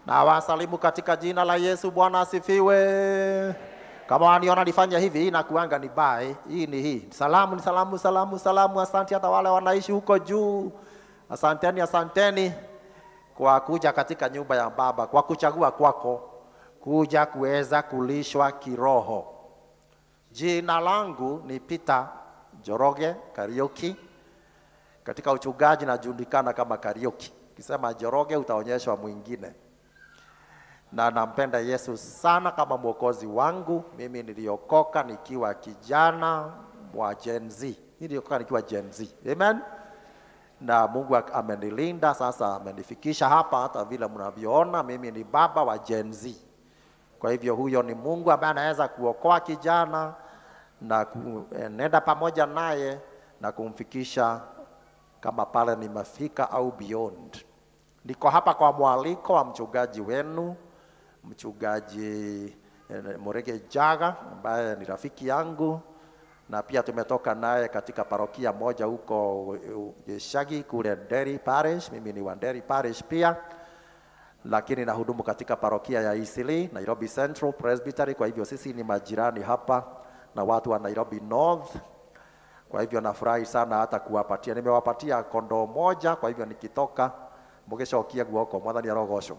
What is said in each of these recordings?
na wasalimu katika jina la Yesu. Bwana asifiwe. Kama waniona nifanya hivi, hii nakuanga ni bae, hii ni hii. Salamu ni salamu, salamu, salamu. Asante hata wale wanaishi huko juu, asanteni, asanteni kwa kuja katika nyumba ya Baba, kwa kuchagua kwako kuja kuweza kulishwa kiroho. Jina langu ni Peter Joroge Karioki. Katika uchungaji najulikana kama Karioki. Ukisema Joroge utaonyeshwa mwingine, na nampenda Yesu sana kama mwokozi wangu. Mimi niliokoka nikiwa kijana wa Gen Z, niliokoka nikiwa Gen Z. Amen. Na Mungu amenilinda sasa, amenifikisha hapa. Hata vile mnavyoona, mimi ni baba wa Gen Z. Kwa hivyo huyo ni Mungu ambaye anaweza kuokoa kijana na kuenenda pamoja naye na kumfikisha kama pale nimefika au beyond. Niko hapa kwa mwaliko wa mchungaji wenu, mchungaji eh, Murege Jaga ambaye ni rafiki yangu na pia tumetoka naye katika parokia moja huko Shagi kule Nderi Parish. Mimi ni wa Nderi Parish pia lakini nahudumu katika parokia ya Eastleigh, Nairobi Central Presbytery. Kwa hivyo sisi ni majirani hapa na watu wa Nairobi North. Kwa hivyo nafurahi sana hata kuwapatia, nimewapatia kondoo moja. Kwa hivyo nikitoka mugicokia guoko mwathani arogocwo.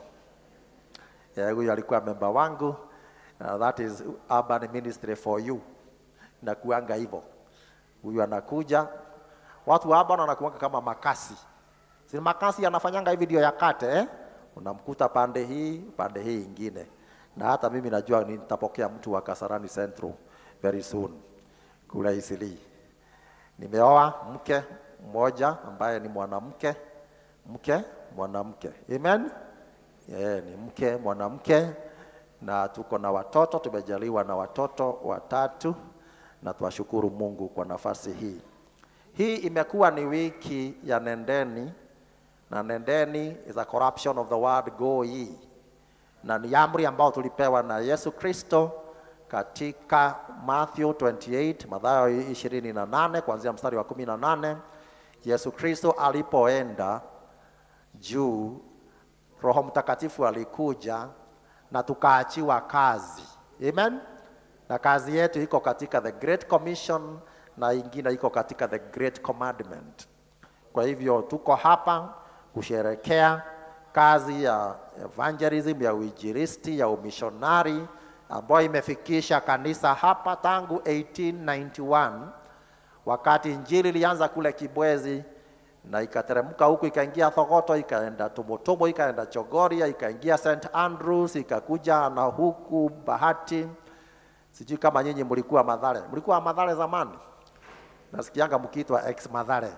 Yeah, huyu alikuwa memba wangu. Uh, that is urban ministry for you. Nakuanga hivyo, huyu anakuja, watu wa urban wanakuanga kama makasi, si makasi anafanyanga hivi ndio yakate eh? unamkuta pande hii pande hii ingine, na hata mimi najua nitapokea mtu wa Kasarani Central very soon kule Eastleigh. Nimeoa mke mmoja ambaye ni mwanamke, mke mwanamke, amen. Yeah, ni mke mwanamke, na tuko na watoto, tumejaliwa na watoto watatu, na twashukuru Mungu kwa nafasi hii. Hii imekuwa ni wiki ya nendeni na nendeni is a corruption of the word go ye, na ni amri ambayo tulipewa na Yesu Kristo katika Matthew 28 Mathayo 28 kuanzia mstari wa 18. Yesu Kristo alipoenda juu, Roho Mtakatifu alikuja na tukaachiwa kazi. Amen. Na kazi yetu iko katika the Great Commission na ingine iko katika the Great Commandment. Kwa hivyo tuko hapa kusherekea kazi ya evangelism ya uinjilisti ya umishonari ambayo imefikisha kanisa hapa tangu 1891 wakati injili ilianza kule Kibwezi na ikateremka huku ikaingia Thogoto, ikaenda Tumutumu, ikaenda Chogoria, ikaingia St Andrews, ikakuja na huku Bahati. Sijui kama nyinyi mlikuwa Madhare, mlikuwa Madhare zamani? Nasikianga mkiitwa ex Madhare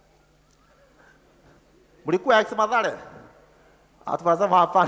mlikuwa ex Mathare? Atunasema hapana.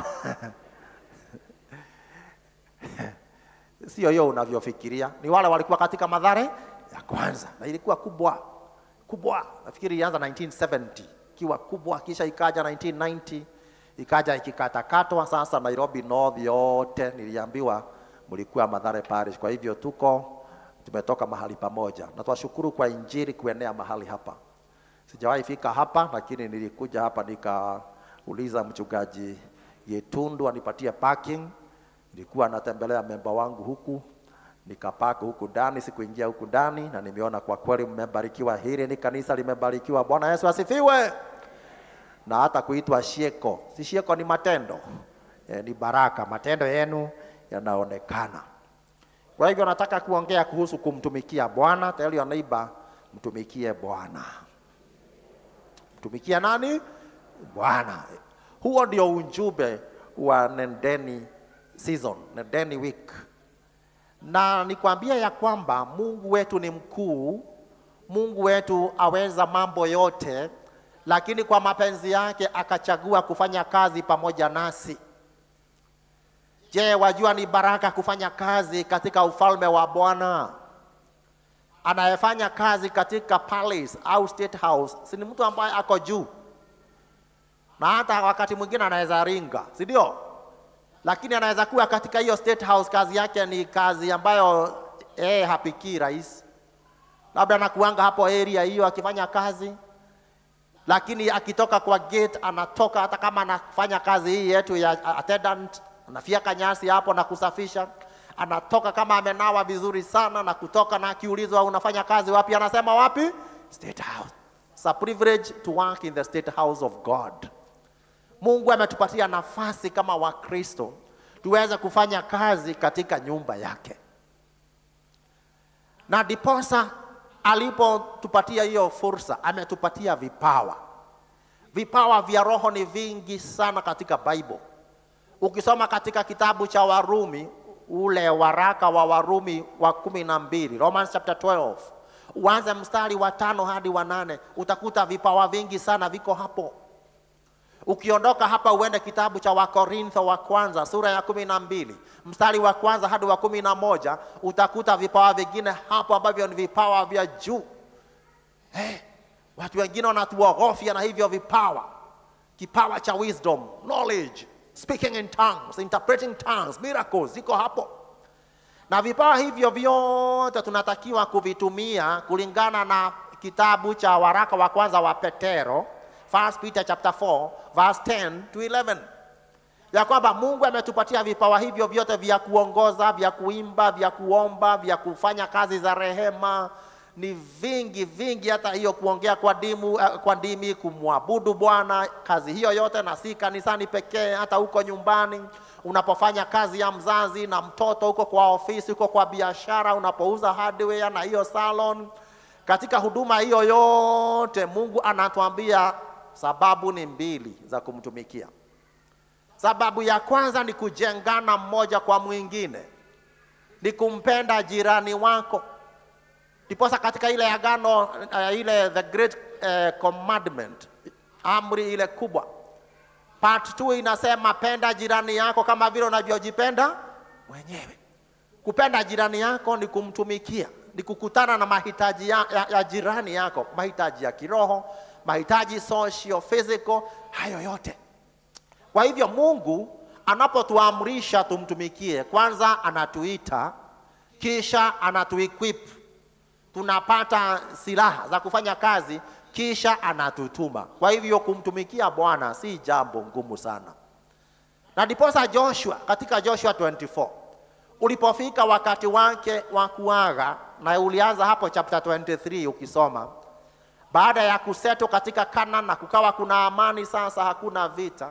Sio hiyo unavyofikiria, ni wale walikuwa katika Mathare ya kwanza, na ilikuwa kubwa kubwa. Nafikiri ilianza 1970 ikiwa kubwa, kisha ikaja 1990 ikaja ikikatakatwa. Sasa Nairobi North yote niliambiwa mlikuwa Mathare Parish. Kwa hivyo tuko tumetoka mahali pamoja, na twashukuru kwa injili kuenea mahali hapa. Sijawahi fika hapa lakini nilikuja hapa nikauliza mchungaji Yetundu anipatie parking. Nilikuwa natembelea memba wangu huku, nikapaka huku ndani, sikuingia huku ndani, na nimeona kwa kweli mmebarikiwa. Hili ni kanisa limebarikiwa. Bwana Yesu asifiwe. Na hata kuitwa shieko, si shieko, ni matendo e, ni baraka. Matendo yenu yanaonekana. Kwa hivyo nataka kuongea kuhusu kumtumikia Bwana. Tell your neighbor, mtumikie Bwana. Mtumikia nani? Bwana. Huo ndio ujumbe wa Nendeni season, Nendeni week. Na nikwambia ya kwamba Mungu wetu ni mkuu, Mungu wetu aweza mambo yote, lakini kwa mapenzi yake akachagua kufanya kazi pamoja nasi. Je, wajua ni baraka kufanya kazi katika ufalme wa Bwana? anayefanya kazi katika palace au state house si ni mtu ambaye ako juu, na hata wakati mwingine anaweza ringa, si ndio? Lakini anaweza kuwa katika hiyo state house, kazi yake ni kazi ambayo eh, hapikii rais, labda anakuanga hapo area hiyo akifanya kazi, lakini akitoka kwa gate anatoka, hata kama anafanya kazi hii yetu ya attendant, anafyeka nyasi hapo na kusafisha, anatoka kama amenawa vizuri sana na kutoka, na akiulizwa unafanya kazi wapi, anasema wapi? State House. It's a privilege to work in the state house of God. Mungu ametupatia nafasi kama Wakristo tuweze kufanya kazi katika nyumba yake, na ndiposa alipotupatia hiyo fursa, ametupatia vipawa. Vipawa vya roho ni vingi sana katika Bible. Ukisoma katika kitabu cha Warumi, ule waraka wa Warumi wa kumi na mbili, Romans chapter 12, uanze mstari wa tano hadi wa nane, utakuta vipawa vingi sana viko hapo. Ukiondoka hapa uende kitabu cha Wakorintho wa kwanza sura ya kumi na mbili mstari wa kwanza hadi wa kumi na moja utakuta vipawa vingine hapo ambavyo ni vipawa vya juu. Hey, watu wengine wanatuogofya na hivyo vipawa, kipawa cha wisdom, knowledge, speaking in tongues, interpreting tongues, miracles ziko hapo, na vipawa hivyo vyote tunatakiwa kuvitumia kulingana na kitabu cha waraka wa kwanza wa Petero 1 Peter chapter 4 verse 10 to 11, ya kwamba Mungu ametupatia vipawa hivyo vyote vya kuongoza, vya kuimba, vya kuomba, vya kufanya kazi za rehema. Ni vingi vingi, hata hiyo kuongea kwa dimu, kwa ndimi, kumwabudu Bwana, kazi hiyo yote, na si kanisani pekee, hata huko nyumbani unapofanya kazi ya mzazi na mtoto, huko kwa ofisi, huko kwa biashara, unapouza hardware na hiyo salon katika huduma hiyo yote Mungu anatuambia sababu ni mbili za kumtumikia. Sababu ya kwanza ni kujengana mmoja kwa mwingine, ni kumpenda jirani wako. Ndiposa katika ile agano uh, ile the great uh, commandment, amri ile kubwa, part 2 inasema penda jirani yako kama vile unavyojipenda mwenyewe. Kupenda jirani yako ni kumtumikia ni kukutana na mahitaji ya, ya, ya jirani yako, mahitaji ya kiroho, mahitaji socio physical, hayo yote. Kwa hivyo Mungu anapotuamrisha tumtumikie, kwanza anatuita, kisha anatuequip, tunapata silaha za kufanya kazi, kisha anatutuma. Kwa hivyo kumtumikia Bwana si jambo ngumu sana, na ndiposa Joshua katika Joshua 24 ulipofika wakati wake wa kuaga, na ulianza hapo chapter 23 ukisoma, baada ya kuseto katika Kana na kukawa kuna amani sasa, hakuna vita.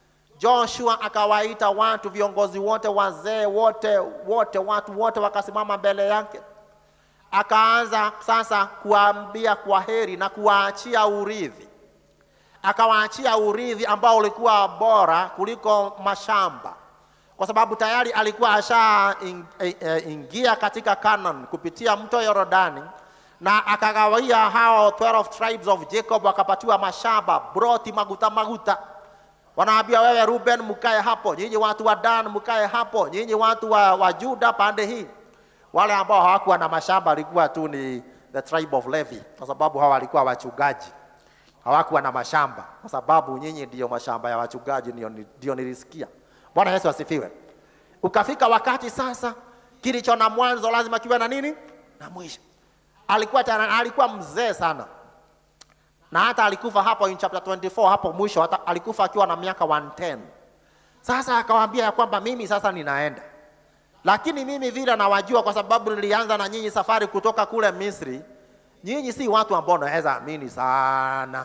Joshua akawaita watu, viongozi wote, wazee wote, wote, watu wote wakasimama mbele yake, akaanza sasa kuambia kwa heri na kuwaachia urithi. Akawaachia urithi ambao ulikuwa bora kuliko mashamba kwa sababu tayari alikuwa asha in, e, e, ingia katika Canaan kupitia mto Yordani, na akagawia hao 12 tribes of Jacob, wakapatiwa mashamba broti maguta maguta. Wanaambia wewe Ruben, mkae hapo, nyinyi watu wa Dan mkae hapo, nyinyi watu wa, wa Juda pande hii. Wale ambao hawakuwa na mashamba walikuwa tu ni the tribe of Levi, kwa sababu hawa walikuwa wachungaji, hawakuwa na mashamba, kwa sababu nyinyi ndiyo mashamba ya wachungaji, ndio nilisikia. Bwana Yesu asifiwe. Ukafika wakati sasa, kilicho na mwanzo lazima kiwe na nini na mwisho. Alikuwa tana, alikuwa mzee sana, na hata alikufa hapo in chapter 24 hapo mwisho, hata alikufa akiwa na miaka 110. Sasa akawaambia ya kwamba mimi sasa ninaenda, lakini mimi vile nawajua, kwa sababu nilianza na nyinyi safari kutoka kule Misri. Nyinyi si watu ambao naweza amini sana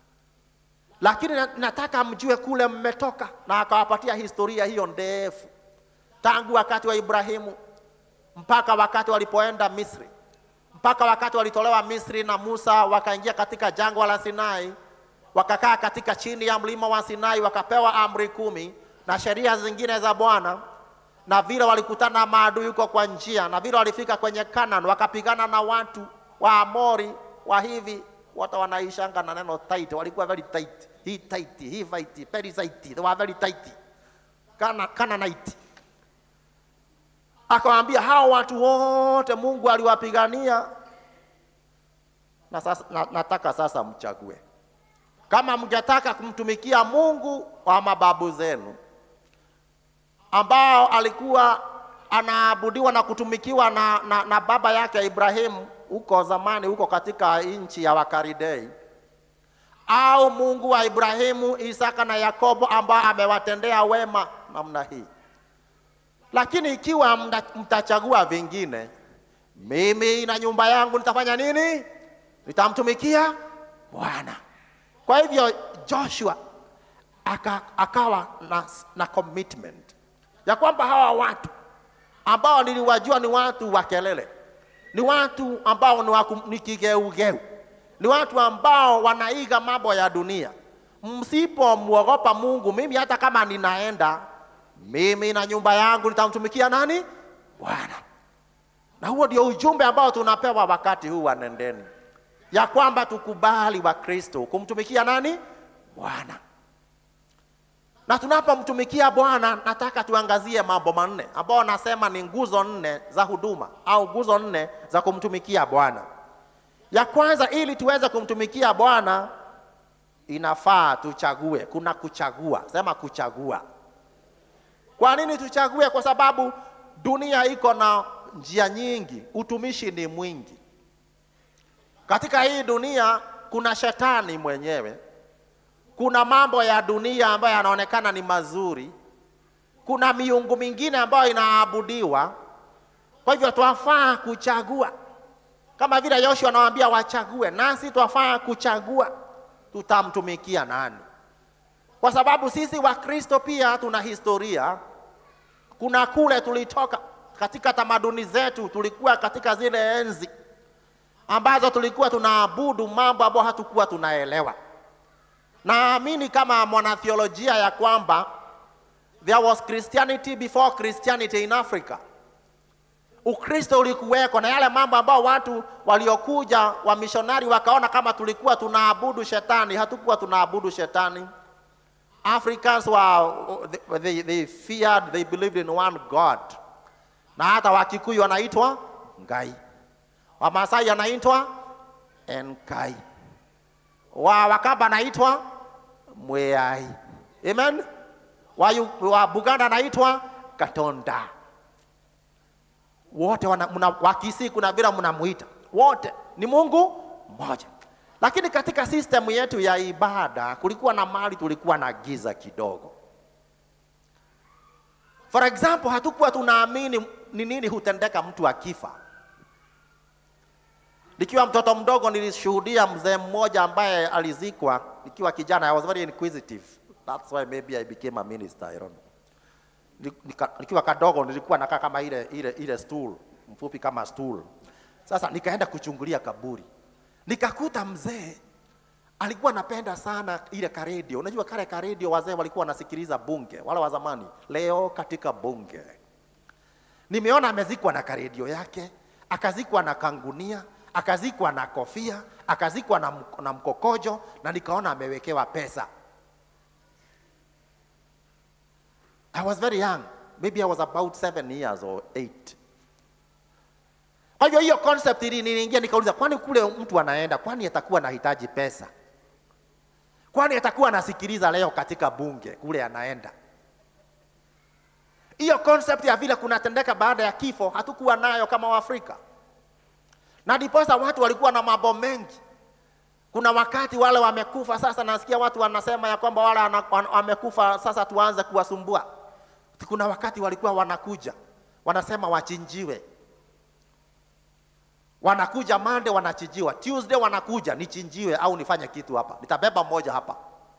lakini nataka mjue kule mmetoka, na akawapatia historia hiyo ndefu tangu wakati wa Ibrahimu mpaka wakati walipoenda Misri, mpaka wakati walitolewa Misri na Musa wakaingia katika jangwa la Sinai, wakakaa katika chini ya mlima wa Sinai, wakapewa amri kumi na sheria zingine za Bwana, na vile walikutana na maadui huko kwa njia, na vile walifika kwenye Canaan wakapigana na watu wa Amori wa hivi wote wanaishanga na neno tight, walikuwa very tight. Hii tight, hii fight, Perizzite, they were very tight. Kana Canaanite. Akawaambia hao watu wote Mungu aliwapigania na sasa, na, nataka sasa mchague kama mngetaka kumtumikia Mungu wa mababu zenu ambao alikuwa anaabudiwa na kutumikiwa na, na, na baba yake Ibrahimu huko zamani huko katika nchi ya Wakaridei, au Mungu wa Ibrahimu, Isaka na Yakobo ambao amewatendea wema namna hii. Lakini ikiwa mta- mtachagua vingine, mimi na nyumba yangu nitafanya nini? Nitamtumikia Bwana. Kwa hivyo Joshua aka, akawa na, na commitment ya kwamba hawa watu ambao niliwajua ni watu wa kelele, ni watu ambao ni, waku, ni kigeugeu, ni watu ambao wanaiga mambo ya dunia. Msipomwogopa Mungu, mimi hata kama ninaenda, mimi na nyumba yangu nitamtumikia nani? Bwana. Na huo ndio ujumbe ambao tunapewa wakati huu wa nendeni, ya kwamba tukubali wa Kristo kumtumikia nani? Bwana. Na tunapomtumikia Bwana, nataka tuangazie mambo manne ambao nasema ni nguzo nne za huduma au nguzo nne za kumtumikia Bwana. Ya kwanza, ili tuweze kumtumikia Bwana, inafaa tuchague. Kuna kuchagua, sema kuchagua. Kwa nini tuchague? Kwa sababu dunia iko na njia nyingi, utumishi ni mwingi. Katika hii dunia kuna shetani mwenyewe, kuna mambo ya dunia ambayo yanaonekana ni mazuri, kuna miungu mingine ambayo inaabudiwa. Kwa hivyo twafaa kuchagua, kama vile Yoshua anawaambia wachague, nasi twafaa kuchagua tutamtumikia nani, kwa sababu sisi Wakristo pia tuna historia. Kuna kule tulitoka katika tamaduni zetu, tulikuwa katika zile enzi ambazo tulikuwa tunaabudu mambo ambayo hatukuwa tunaelewa. Naamini kama mwanatheolojia ya kwamba there was Christianity before Christianity in Africa. Ukristo ulikuweko na yale mambo ambayo watu waliokuja wamishonari wakaona kama tulikuwa tunaabudu shetani, hatukuwa tunaabudu shetani. Africans were, they, they feared, they believed in one God. Na hata Wakikuyu wanaitwa Ngai, Wamasai anaitwa Enkai, wa Wakamba anaitwa Mweai. Amen. Wa, Yu- wa Buganda anaitwa Katonda. Wote wana, muna, wakisi kuna vile mnamuita, wote ni Mungu mmoja. Lakini katika system yetu ya ibada kulikuwa na mali, tulikuwa na giza kidogo. For example, hatukuwa tunaamini ni nini hutendeka mtu akifa. Nikiwa mtoto mdogo nilishuhudia mzee mmoja ambaye alizikwa nikiwa kijana. I was very inquisitive. That's why maybe I became a minister, I don't know. Ni- nika- Nikiwa kadogo nilikuwa nakaa kama ile ile ile stool, mfupi kama stool. Sasa nikaenda kuchungulia kaburi. Nikakuta mzee alikuwa anapenda sana ile karedio. Unajua kale karedio wazee walikuwa wanasikiliza bunge, wale wa zamani. Leo katika bunge nimeona amezikwa na karedio yake, akazikwa na kangunia, akazikwa na kofia, akazikwa na, mk- na mkokojo, na nikaona amewekewa pesa. I was very young, maybe I was about seven years or eight. Kwa hivyo hiyo concept ili niliingia, nikauliza, kwani kule mtu anaenda, kwani atakuwa anahitaji pesa? Kwani atakuwa anasikiliza leo katika bunge kule anaenda? Hiyo concept ya vile kunatendeka baada ya kifo hatukuwa nayo kama Waafrika, na ndiposa watu walikuwa na mambo mengi. Kuna wakati wale wamekufa, sasa nasikia watu wanasema ya kwamba wale wana- wana- wamekufa, sasa tuanze kuwasumbua. Kuna wakati walikuwa wanakuja wanasema wachinjiwe, wanakuja Monday wanachinjiwa, Tuesday wanakuja nichinjiwe au nifanye kitu hapa, nitabeba mmoja hapa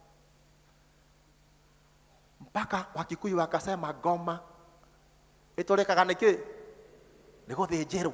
mpaka Wakikuyu wakasema ngoma itulikaga niki niguthĩnjĩrwo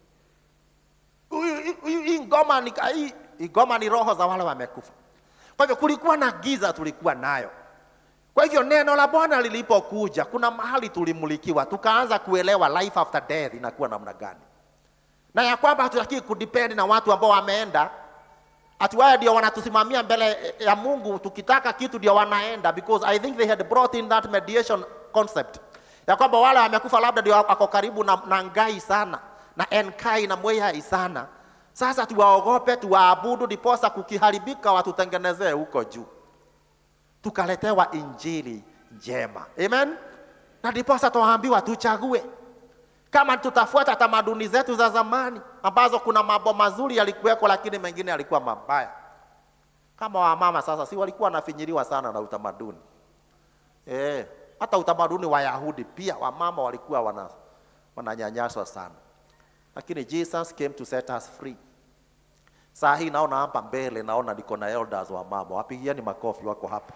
Huyu- huyu- hii ngoma ni hii hii ngoma ni roho za wale wamekufa. Kwa hivyo kulikuwa na giza tulikuwa nayo. Kwa hivyo neno la Bwana lilipokuja, kuna mahali tulimulikiwa, tukaanza kuelewa life after death inakuwa namna gani, na ya kwamba hatutaki kudepend na watu ambao wameenda ati wao ndio wanatusimamia mbele ya Mungu, tukitaka kitu ndio wanaenda, because I think they had brought in that mediation concept ya kwamba wale wamekufa labda ndio wako karibu na, na Ngai sana na Enkai na Mwehai sana. Sasa tuwaogope, tuwaabudu, ndiposa kukiharibika watutengenezee huko juu, tukaletewa injili njema. Amen. Na ndiposa tuwaambiwa tuchague kama tutafuata tamaduni zetu za zamani ambazo kuna mambo mazuri yalikuweko, lakini mengine yalikuwa mabaya. Kama wamama sasa, si walikuwa wanafinyiliwa sana na utamaduni eh, hata utamaduni wa Yahudi pia wamama walikuwa wana, wananyanyaswa sana, lakini Jesus came to set us free. Saa hii naona hapa mbele, naona niko na elders wa mama, wapigieni makofi, wako hapa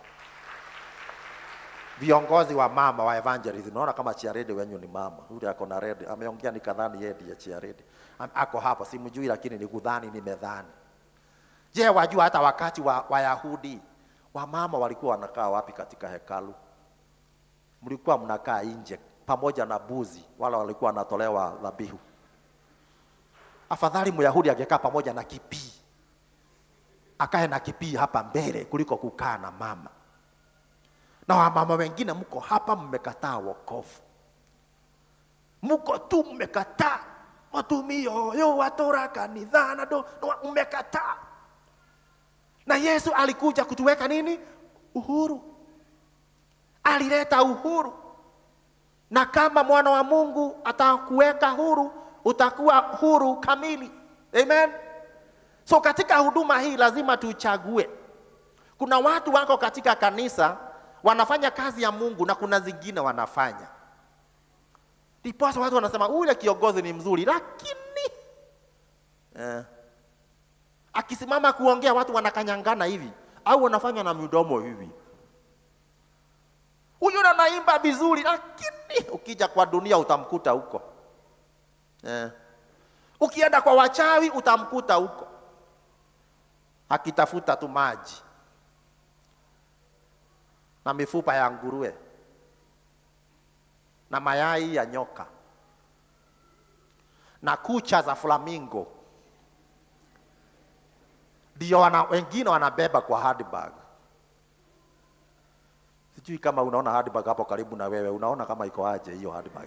viongozi wa mama wa evangelism. Naona kama Chiarede wenyu ni mama, yule ako na red, ameongea nikadhani yeye ndiye Chiarede. Am- Ako hapa, simjui, lakini nikudhani, nimedhani. Je, wajua hata wakati wa Wayahudi wamama walikuwa wanakaa wapi katika hekalu? Mlikuwa mnakaa nje pamoja na buzi, wala walikuwa wanatolewa dhabihu. Afadhali Myahudi angekaa pamoja na kipii, akae na kipii hapa mbele kuliko kukaa na mama. Na wamama wengine mko hapa, mmekataa wokovu, mko tu mmekataa matumio yo watora kanithana do no, mmekataa. Na Yesu alikuja kutuweka nini? Uhuru, alileta uhuru na kama mwana wa Mungu atakuweka huru, utakuwa huru kamili. Amen. So katika huduma hii lazima tuchague. Kuna watu wako katika kanisa wanafanya kazi ya Mungu na kuna zingine wanafanya. Ndiposa watu wanasema ule kiongozi ni mzuri, lakini eh, akisimama kuongea watu wanakanyangana hivi au wanafanya na midomo hivi huyu anaimba vizuri, lakini ukija kwa dunia utamkuta huko eh. Ukienda kwa wachawi utamkuta huko akitafuta tu maji na mifupa ya nguruwe na mayai ya nyoka na kucha za flamingo, ndio wana, wengine wanabeba kwa handbag. Sijui kama unaona handbag hapo karibu na wewe, unaona kama iko aje hiyo handbag?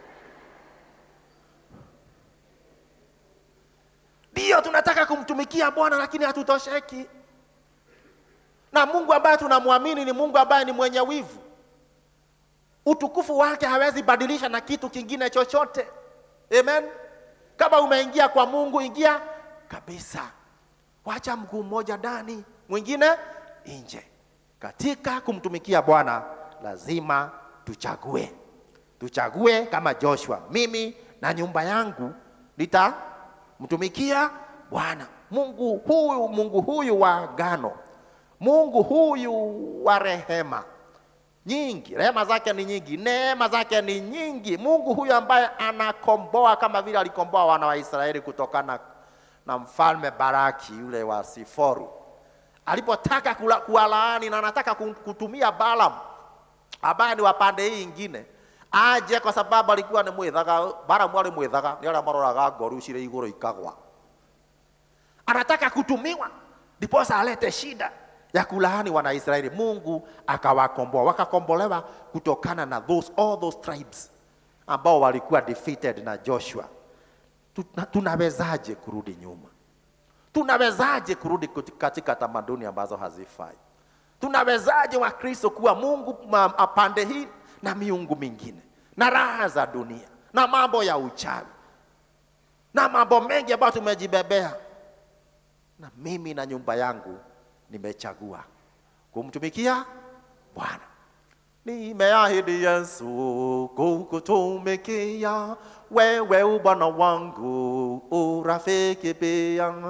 Ndio tunataka kumtumikia Bwana, lakini hatutosheki. Na Mungu ambaye tunamwamini ni Mungu ambaye ni mwenye wivu. Utukufu wake hawezi badilisha na kitu kingine chochote. Amen. Kama umeingia kwa Mungu, ingia kabisa, wacha mguu mmoja ndani, mwingine nje. Katika kumtumikia Bwana lazima tuchague, tuchague kama Joshua, mimi na nyumba yangu nitamtumikia Bwana. Mungu huyu, Mungu huyu wa agano, Mungu huyu wa rehema nyingi, rehema zake ni nyingi, neema zake ni nyingi. Mungu huyu ambaye anakomboa kama vile alikomboa wana wa Israeli kutokana na mfalme Baraki yule wa Siforu alipotaka kula- kuwalaani na anataka ku- kutumia Balaam ambaye ni wa pande hii ingine aje, kwa sababu alikuwa ni mwithaga. Balaam ali mwithaga, ni aria maroraga ngoru cirĩ igũrũ ikagwa. Anataka kutumiwa ndiposa alete shida ya kulaani Wanaisraeli. Mungu akawakomboa, wakakombolewa kutokana na those, all those tribes ambao walikuwa defeated na Joshua. Tuna- Tunawezaje kurudi nyuma? Tunawezaje kurudi kuti- katika tamaduni ambazo hazifai? Tunawezaje Wakristo kuwa Mungu ma- pande hii na miungu mingine na raha za dunia na mambo ya uchawi na mambo mengi ambayo tumejibebea? Na mimi na nyumba yangu nimechagua kumtumikia Bwana. Nimeahidi Yesu kukutumikia wewe, Bwana wangu, urafiki pia.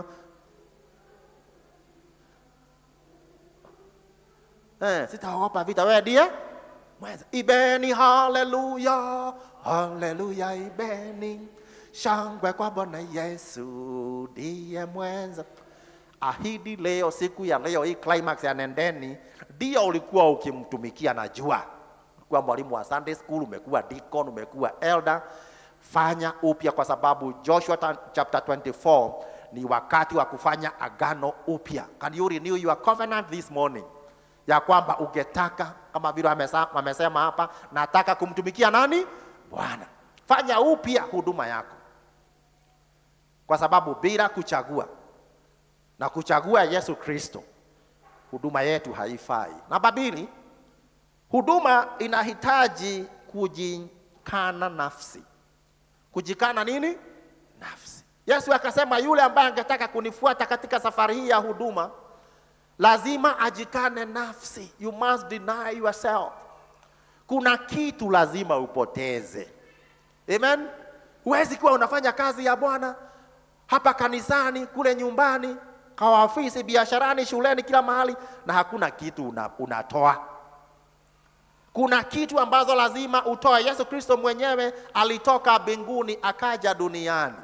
Eh, sitaogopa vita, wewe ndiye mwenza. Ibeni haleluya, haleluya, ibeni shangwe kwa Bwana Yesu ndiye mwenza. Ahidi leo, siku ya leo, hii climax ya nendeni, ndio ulikuwa ukimtumikia. Najua ulikuwa mwalimu wa Sunday school, umekuwa deacon, umekuwa elder. Fanya upya, kwa sababu Joshua ta- chapter 24 ni wakati wa kufanya agano upya. Can you renew your covenant this morning? ya kwamba ungetaka kama vile amesa- amesema hapa, nataka kumtumikia nani? Bwana. Fanya upya huduma yako, kwa sababu bila kuchagua na kuchagua Yesu Kristo, huduma yetu haifai. Namba mbili, huduma inahitaji kujikana nafsi. Kujikana nini? Nafsi. Yesu akasema yule ambaye angetaka kunifuata katika safari hii ya huduma lazima ajikane nafsi. You must deny yourself. Kuna kitu lazima upoteze. Amen. Huwezi kuwa unafanya kazi ya Bwana hapa kanisani, kule nyumbani, kwa ofisi, biasharani, shuleni, kila mahali, na hakuna kitu una, unatoa. Kuna kitu ambazo lazima utoe. Yesu Kristo mwenyewe alitoka mbinguni akaja duniani,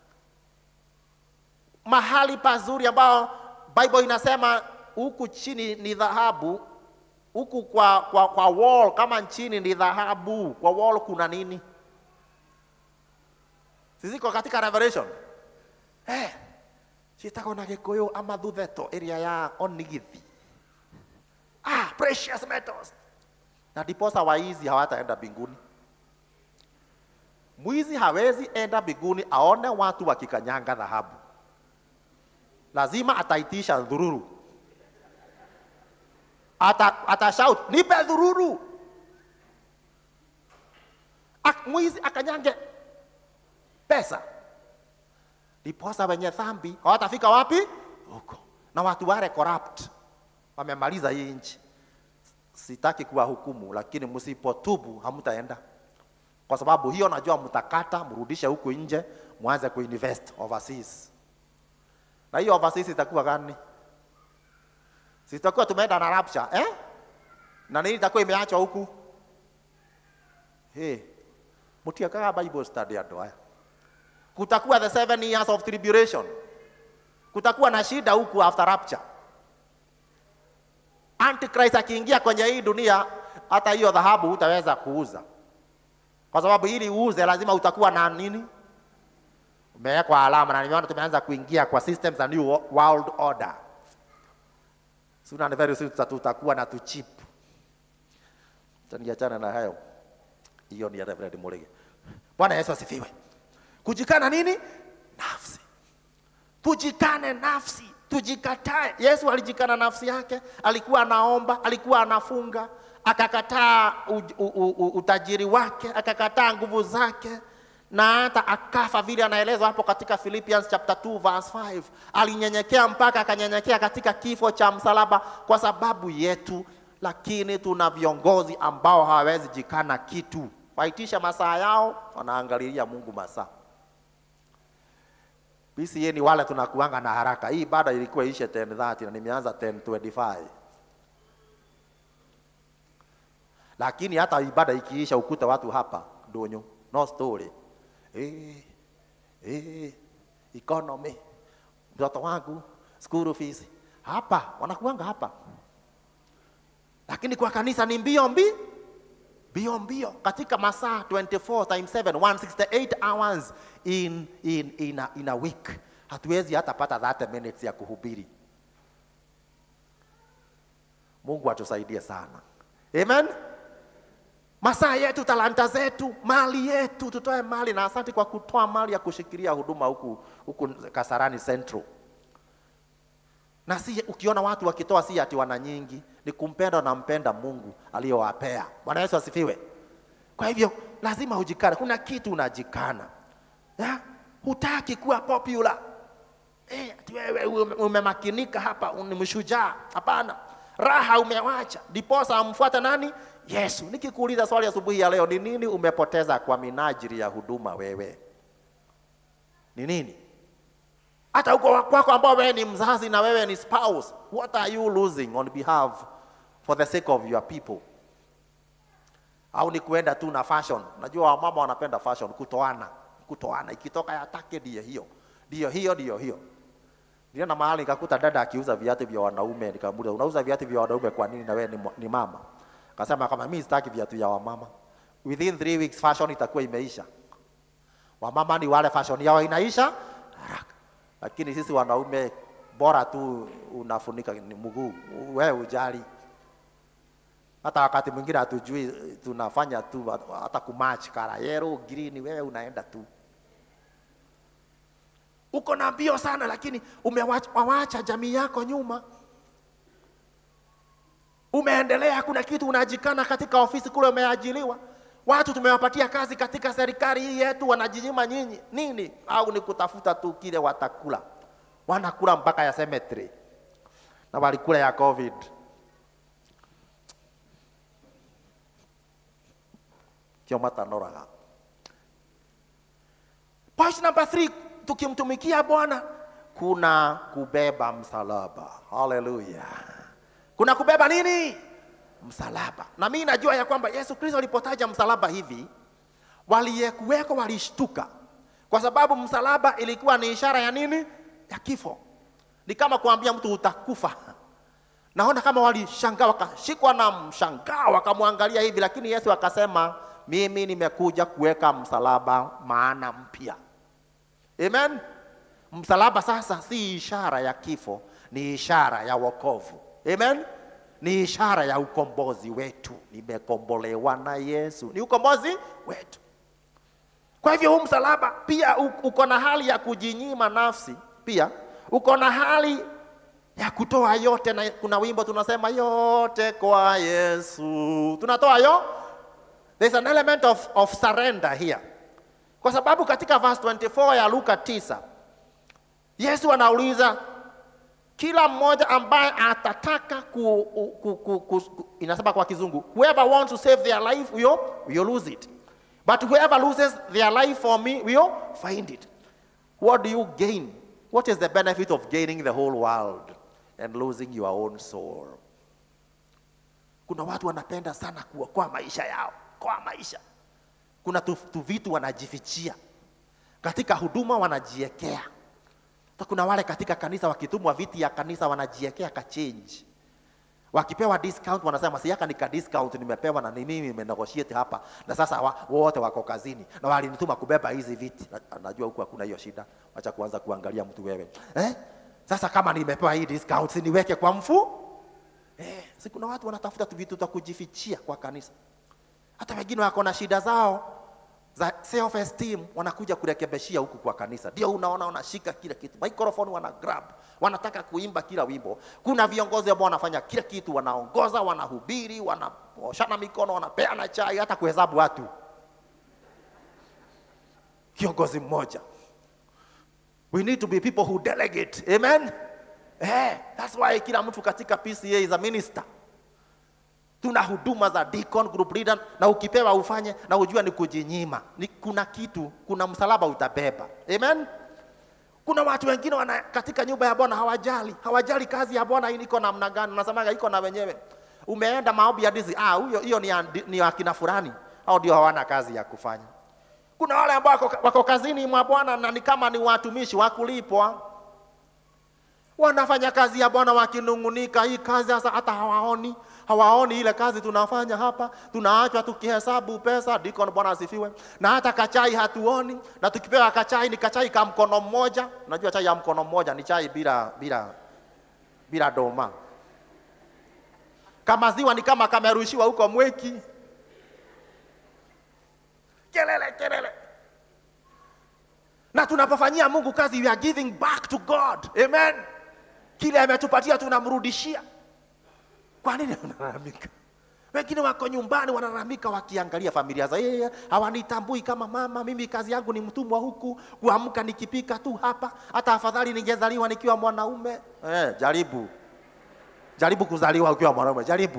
mahali pazuri ambao Bible inasema huku chini ni dhahabu, huku kwa, kwa, kwa wall kama nchini ni dhahabu. Kwa wall kuna nini? Siziko katika Revelation eh, citagwo na gikuyu ama thutheto ĩrĩa ya onigithi ah, precious metals na ndiposa waizi hawataenda mbinguni. Mwizi hawezi enda mbinguni aone watu wakikanyanga dhahabu, lazima ataitisha dhururu, ata, atashout nipe dhururu. Ak, mwizi akanyange pesa, ndiposa wenye dhambi hawatafika wapi? Huko. Na watu wale corrupt wamemaliza hii nchi sitaki kuwahukumu, lakini msipotubu hamtaenda, kwa sababu hiyo najua mtakata, mrudishe huku nje, mwanze kuinvest overseas. Na hiyo overseas itakuwa gani? Sitakuwa tumeenda na rapture eh? Na nini itakuwa imeachwa huku? Hey, mtiakaga Bible study andũ aya. Kutakuwa the seven years of tribulation, kutakuwa na shida huku after rapture. Antichrist akiingia kwenye hii dunia, hata hiyo dhahabu hutaweza kuuza, kwa sababu ili uuze lazima utakuwa na nini, umewekwa alama, na nimeona tumeanza kuingia kwa systems za new world order. Soon and very soon tutakuwa na tu chip. Taniachana na hayo, hiyo ni ya Reverend Murege. Bwana Yesu asifiwe. Kujikana nini? Nafsi. Tujikane nafsi tujikatae. Yesu alijikana nafsi yake, alikuwa anaomba, alikuwa anafunga, akakataa utajiri wake, akakataa nguvu zake na hata akafa, vile anaelezwa hapo katika Philippians chapter 2 verse 5. Alinyenyekea mpaka akanyenyekea katika kifo cha msalaba kwa sababu yetu. Lakini tuna viongozi ambao hawawezi jikana kitu, waitisha masaa yao, wanaangalilia Mungu masaa PCA ni wale tunakuanga na haraka. Hii ibada ilikuwa ishe 10:30 na nimeanza 10:25. Lakini hata ibada ikiisha ukuta watu hapa donyo, no story. Eh, eh, economy. Mtoto wangu school fees. Hapa wanakuanga hapa. Lakini kwa kanisa ni mbio mbi mbio mbio katika masaa 24 times 7 168 hours in, in, in, a, in a week. Hatuwezi hata pata 30 minutes ya kuhubiri. Mungu atusaidie sana. Amen. Masaa yetu, talanta zetu, mali yetu, tutoe mali, na asante kwa kutoa mali ya kushikilia huduma huku, huku Kasarani Central. Na si ukiona watu wakitoa, si ati wana nyingi, ni kumpenda na mpenda Mungu aliyowapea. Bwana Yesu asifiwe. Kwa hivyo lazima ujikane, kuna kitu unajikana ya? Hutaki kuwa popular eh, ati wewe umemakinika hapa, ni mshujaa. Hapana, raha umewacha, ndiposa amfuata nani? Yesu. Nikikuuliza swali asubuhi ya leo, ni nini umepoteza kwa minajili ya huduma? Wewe ni nini? hata huko kwako ambao wewe ni mzazi na wewe ni spouse, what are you losing on behalf for the sake of your people? Au ni kuenda tu na fashion? Najua wamama wanapenda fashion, kutoana kutoana, ikitoka yatake ndio hiyo ndio hiyo ndio hiyo. Niliona mahali nikakuta dada akiuza viatu vya wanaume, nikamuuliza unauza viatu vya wanaume kwa nini na wewe ni, ni mama? Akasema kama mimi sitaki viatu vya wamama. Within three weeks fashion itakuwa imeisha. Wamama ni wale fashion yao inaisha haraka lakini sisi wanaume bora tu unafunika ni mguu, wewe ujali. Hata wakati mwingine hatujui, tunafanya tu hata kumatch kara yero green, wewe unaenda tu uko na mbio sana, lakini umewacha jamii yako nyuma. Umeendelea, kuna kitu unajikana katika ofisi kule umeajiliwa Watu tumewapatia kazi katika serikali hii yetu, wanajinyima nyinyi nini? Au ni kutafuta tu kile watakula? Wanakula mpaka ya cemetery. na walikula ya covid kio matanoraga point number three tukimtumikia bwana kuna kubeba msalaba haleluya kuna kubeba nini msalaba na mimi najua ya kwamba yesu kristo alipotaja msalaba hivi waliyekuweko walishtuka kwa sababu msalaba ilikuwa ni ishara ya nini ya kifo ni kama kuambia mtu utakufa naona kama walishangaa wakashikwa na mshangao wakamwangalia hivi lakini yesu akasema mimi nimekuja kuweka msalaba maana mpya amen msalaba sasa si ishara ya kifo ni ishara ya wokovu amen ni ishara ya ukombozi wetu nimekombolewa na yesu ni ukombozi wetu kwa hivyo huu msalaba pia u- uko na hali ya kujinyima nafsi pia uko na hali ya kutoa yote na kuna wimbo tunasema yote kwa yesu tunatoa yo there's an element of, of surrender here kwa sababu katika verse 24 ya luka 9 yesu anauliza kila mmoja ambaye atataka ku, ku, ku, ku, ku, inasema kwa kizungu whoever wants to save their life will, will lose it but whoever loses their life for me will find it what do you gain what is the benefit of gaining the whole world and losing your own soul kuna watu wanapenda sana kuokoa maisha yao koa maisha kuna tu, tu vitu wanajifichia katika huduma wanajiekea hata kuna wale katika kanisa wakitumwa viti ya kanisa wanajiekea ka change wakipewa discount wanasema siaka nika discount nimepewa na ni mimi nimenegotiate hapa na sasa wa, wote wako kazini na walinituma kubeba hizi viti na, najua huku hakuna hiyo shida wacha kuanza kuangalia mtu wewe eh? sasa kama nimepewa hii discount si niweke kwa mfu eh, si kuna watu wanatafuta tu vitu za kujifichia kwa kanisa hata wengine wako na shida zao za self esteem wanakuja kurekebishia huku kwa kanisa ndio unaona wanashika kila kitu microphone wana grab wanataka kuimba kila wimbo kuna viongozi ambao wanafanya kila kitu wanaongoza wanahubiri wanaoshana mikono wanapeana chai hata kuhesabu watu kiongozi mmoja we need to be people who delegate amen eh, that's why kila mtu katika pca is a minister tuna huduma za deacon group leader na ukipewa ufanye na ujua ni kujinyima ni kuna kitu kuna msalaba utabeba amen kuna watu wengine wana katika nyumba ya bwana hawajali hawajali kazi ya bwana hii iko namna gani unasemaga iko na wenyewe umeenda maombi ya dizi ah huyo hiyo ni, ya- ni akina fulani au ndio hawana kazi ya kufanya kuna wale ambao wako, wako kazini mwa bwana na ni kama ni watumishi wa kulipwa wanafanya kazi ya bwana wakinungunika hii kazi sasa hata hawaoni hawaoni ile kazi tunafanya hapa tunaachwa tukihesabu pesa dikon bwana asifiwe na hata kachai hatuoni na tukipewa kachai ni kachai ka mkono mmoja unajua chai ya mkono mmoja ni chai bila bila bila doma kama ziwa ni kama kamerushiwa huko mweki kelele kelele na tunapofanyia mungu kazi we are giving back to god amen kile ametupatia tunamrudishia kwa nini unalalamika wengine wako nyumbani wanalalamika wakiangalia familia za yeye hawanitambui kama mama mimi kazi yangu ni mtumwa huku kuamka nikipika tu hapa hata afadhali ningezaliwa nikiwa mwanaume eh, jaribu jaribu kuzaliwa ukiwa mwanaume jaribu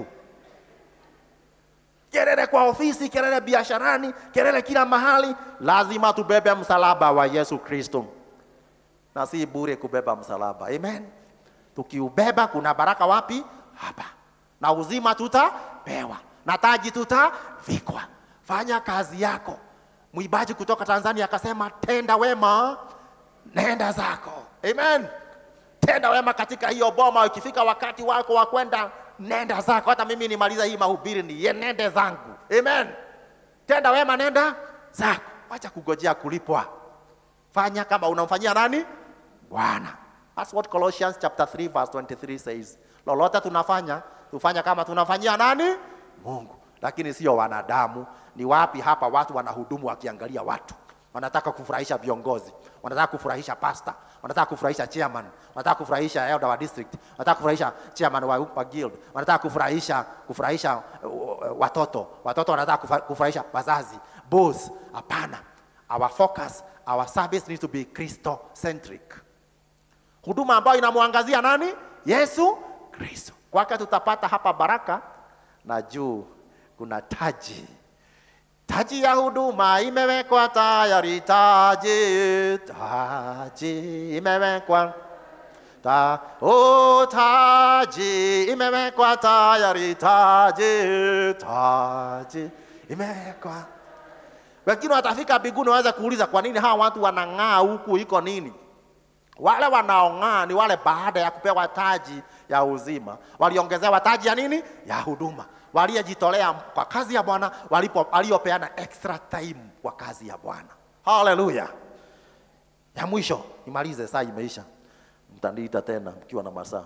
kelele kwa ofisi kelele biasharani kelele kila mahali lazima tubebe msalaba wa yesu kristo na si bure kubeba msalaba amen tukiubeba kuna baraka wapi hapa na uzima tutapewa na taji tutavikwa fanya kazi yako mwimbaji kutoka tanzania akasema tenda wema nenda zako amen tenda wema katika hiyo boma ikifika wakati wako wa kwenda nenda zako hata mimi nimaliza hii mahubiri ni ye nende zangu amen tenda wema nenda zako wacha kugojea kulipwa fanya kama unamfanyia nani bwana That's what Colossians chapter 3 verse 23 says. Lolote tunafanya, tufanya kama tunafanyia nani? Mungu. Lakini sio wanadamu. Ni wapi hapa watu wanahudumu wakiangalia watu? Wanataka kufurahisha viongozi, wanataka kufurahisha pastor, wanataka kufurahisha chairman, wanataka kufurahisha elder wa district, wanataka kufurahisha chairman wa, wa guild, wanataka kufurahisha kufurahisha uh, watoto, watoto wanataka kufa- kufurahisha wazazi, boss. Hapana. Our focus, our service needs to be Christo centric huduma ambayo inamwangazia nani yesu Kristo. Kwake tutapata hapa baraka na juu kuna taji. Taji ya huduma imewekwa tayari, taji, taji imewekwa ta, oh, taji imewekwa tayari, taji, taji imewekwa. Wengine watafika mbinguni waweza kuuliza kwa nini hawa watu wanang'aa huku, iko nini? Wale wanaong'aa ni wale baada ya kupewa taji ya uzima waliongezewa taji ya nini? Ya huduma, waliyejitolea kwa kazi ya Bwana, walipo waliopeana extra time kwa kazi ya Bwana. Haleluya! Ya mwisho nimalize, saa imeisha, mtaniita tena mkiwa na masaa.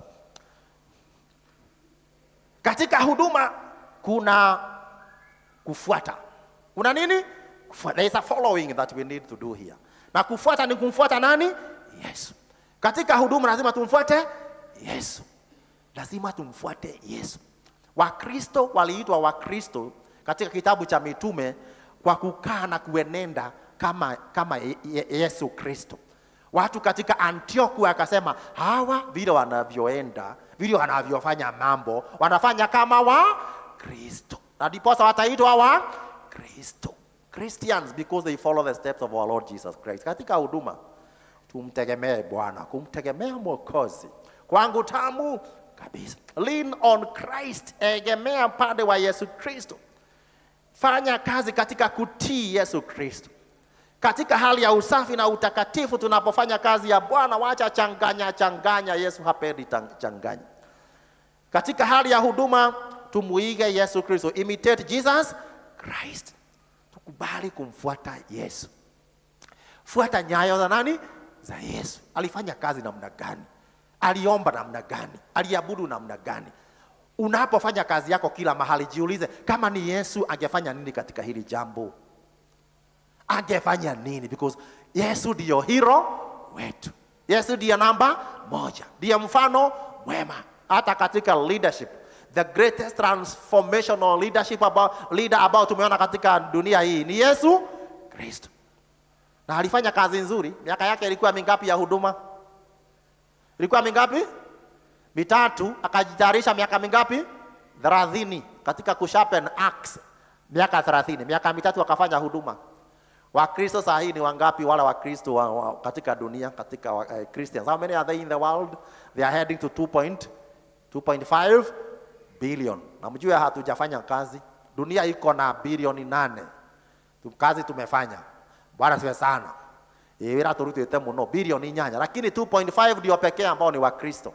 Katika huduma kuna kufuata, kuna nini? Kufuata. There is a following that we need to do here, na kufuata ni kumfuata nani? Yesu. Katika huduma lazima tumfuate Yesu, lazima tumfuate Yesu. Wakristo waliitwa Wakristo katika kitabu cha mitume kwa kukaa na kuenenda kama, kama Ye- Ye- Yesu Kristo. Watu katika Antioku akasema hawa vile wanavyoenda vile wanavyofanya mambo wanafanya kama wa Kristo, na ndiposa wataitwa wa Kristo, Christians because they follow the steps of our Lord Jesus Christ. Katika huduma tumtegemee Bwana, kumtegemea Mwokozi kwangu tamu kabisa. Lean on Christ, egemea pande wa Yesu Kristo. Fanya kazi katika kutii Yesu Kristo, katika hali ya usafi na utakatifu. Tunapofanya kazi ya Bwana, wacha changanya changanya. Yesu hapendi tang- changanya. Katika hali ya huduma, tumuige Yesu Kristo, imitate Jesus Christ. Tukubali kumfuata Yesu. Fuata nyayo za nani? Za Yesu. Alifanya kazi namna gani? Aliomba namna gani? Aliabudu namna gani? Unapofanya kazi yako kila mahali, jiulize kama ni Yesu angefanya nini katika hili jambo? Angefanya nini? Because Yesu ndiyo hero wetu. Yesu ndiyo namba moja, ndiye mfano mwema hata katika leadership. The greatest transformational leadership about, leader ambao tumeona katika dunia hii ni Yesu Kristo na alifanya kazi nzuri. Miaka yake ilikuwa mingapi ya huduma? Ilikuwa mingapi? Mitatu. Akajitayarisha miaka mingapi? Thelathini katika kusharpen axe, miaka thelathini. Miaka mitatu akafanya huduma. Wakristo saa hii ni wangapi? Wale Wakristo wa, wa, katika dunia katika uh, Christians, how many are they in the world? They are heading to 2.2.5 billion. Na mjue hatujafanya kazi, dunia iko na bilioni nane Tu- kazi tumefanya bwana siwe sana wira turutite muno bilioni inyanya lakini 2.5 ndio pekee ambao ni wakristo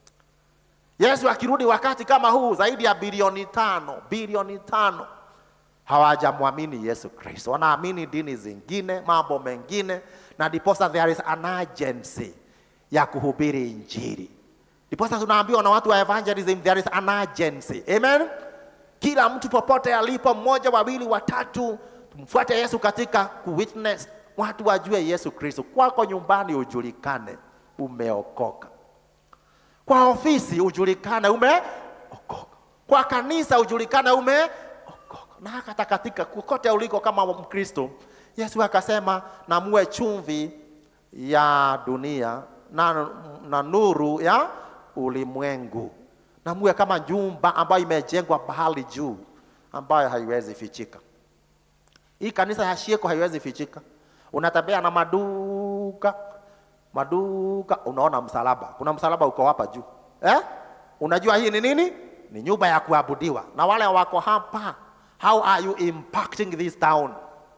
yesu akirudi wakati kama huu zaidi ya bilioni tano bilioni tano hawajamwamini yesu kristo wanaamini dini zingine mambo mengine na ndiposa there is an urgency ya kuhubiri injili ndiposa tunaambiwa na watu wa evangelism there is an urgency amen kila mtu popote alipo, mmoja, wawili, watatu, tumfuate Yesu katika kuwitness, watu wajue Yesu Kristo. Kwako nyumbani ujulikane umeokoka, kwa ofisi ujulikane umeokoka, kwa kanisa ujulikane umeokoka, na hata katika kokote uliko kama Mkristo. Yesu akasema na muwe chumvi ya dunia na, na nuru ya ulimwengu na muwe kama nyumba ambayo imejengwa bahali juu ambayo haiwezi fichika. Hii kanisa ya Shieko haiwezi fichika. Unatembea na maduka maduka, unaona msalaba. Kuna msalaba uko hapa juu eh? Unajua hii ni nini? Ni nyumba ya kuabudiwa. Na wale wako hapa, how are you impacting this town?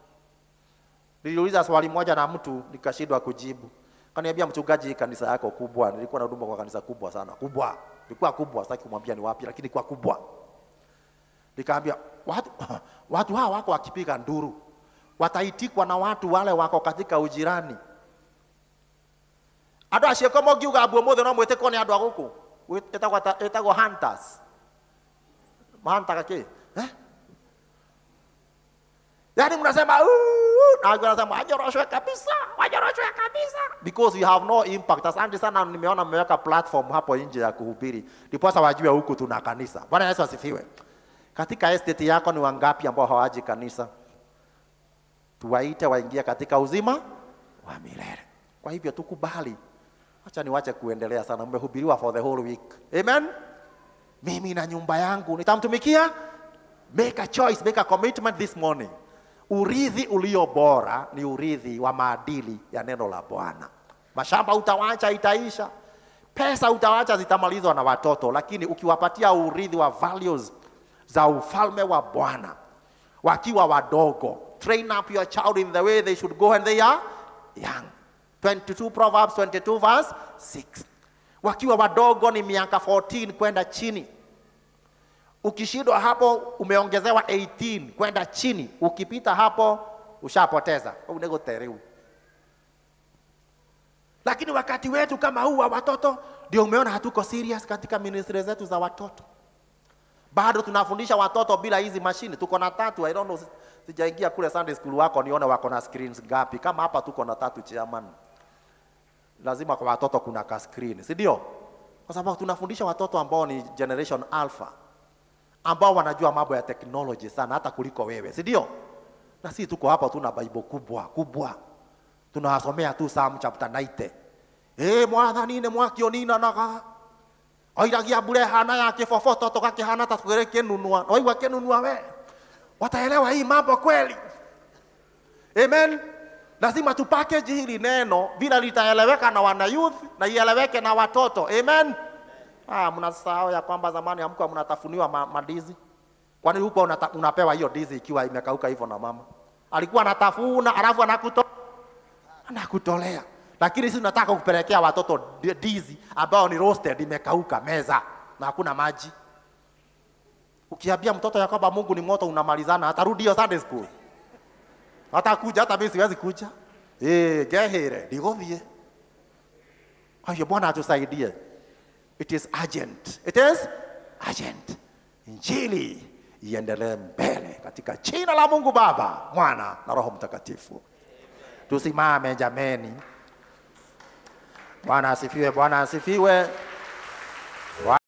Niliuliza swali moja na mtu nikashindwa kujibu. Kaniambia mchungaji, hii kanisa yako kubwa. Nilikuwa na huduma kwa kanisa kubwa sana, kubwa, ilikuwa kubwa, sitaki kumwambia ni wapi, lakini kwa kubwa. Nikaambia watu, watu hawa wako wakipiga nduru, wataitikwa na watu wale wako katika ujirani. Andũ acio ko mongiuga mbu ũmũthĩ no mwĩtĩkwo nĩ andũ a gũkũ ĩtagwo ta- ĩtagwo hunters mahantaga kĩ eh? yaani mnasema "Uu", na wengine wanasema wanyoroshwe kabisa wanyoroshwe kabisa because you have no impact asante sana nimeona mmeweka platform hapo nje ya kuhubiri ndiposa wajue huku tuna kanisa bwana yesu asifiwe katika estate yako ni wangapi ambao hawaji kanisa tuwaite waingie katika uzima wa milele kwa hivyo tukubali acha niwache kuendelea sana mmehubiriwa for the whole week amen mimi na nyumba yangu nitamtumikia make a choice make a commitment this morning urithi ulio bora ni urithi wa maadili ya neno la bwana mashamba utawacha itaisha pesa utawacha zitamalizwa na watoto lakini ukiwapatia urithi wa values za ufalme wa bwana wakiwa wadogo train up your child in the way they should go and they are young 22 proverbs 22 verse 6 wakiwa wadogo ni miaka 14 kwenda chini ukishindwa hapo umeongezewa 18 kwenda chini ukipita hapo ushapoteza unegotereu lakini wakati wetu kama huu wa watoto ndio umeona hatuko serious katika ministry zetu za watoto bado tunafundisha watoto bila hizi mashine tuko na tatu i don't know sijaingia kule sunday school wako nione wako na screens ngapi kama hapa tuko na tatu chairman lazima kwa watoto kuna ka screen si ndio kwa sababu tunafundisha watoto ambao ni generation alpha ambao wanajua mambo ya technology sana hata kuliko wewe si ndio na sisi tuko hapa tuna bible kubwa kubwa tunawasomea tu Psalm chapter 90 eh mwathani nĩ mwakio ninanaga oiragia mbura hana ya kĩboboto tũgakĩhana ta twĩrĩ kĩnunua na waigua kĩnunua we wataelewa hii mambo kweli amen lazima tupackage hili neno vile litaeleweka na wana youth na ieleweke na watoto amen ah, mnasahau ya kwamba zamani hamkuwa mnatafuniwa ma, madizi kwani huko unata, unapewa hiyo dizi ikiwa imekauka hivyo na mama alikuwa anatafuna alafu anakuto anakutolea lakini sisi tunataka kupelekea watoto di- dizi ambao ni roasted imekauka meza na hakuna maji ukiambia mtoto ya kwamba mungu ni moto unamalizana atarudi hiyo sunday school hatakuja hata mimi siwezi kuja eh gehere ndigũthiĩ kwa hiyo bwana atusaidie it is urgent it is urgent injili iendelee mbele katika jina la mungu baba mwana na roho mtakatifu tusimame jameni bwana asifiwe bwana asifiwe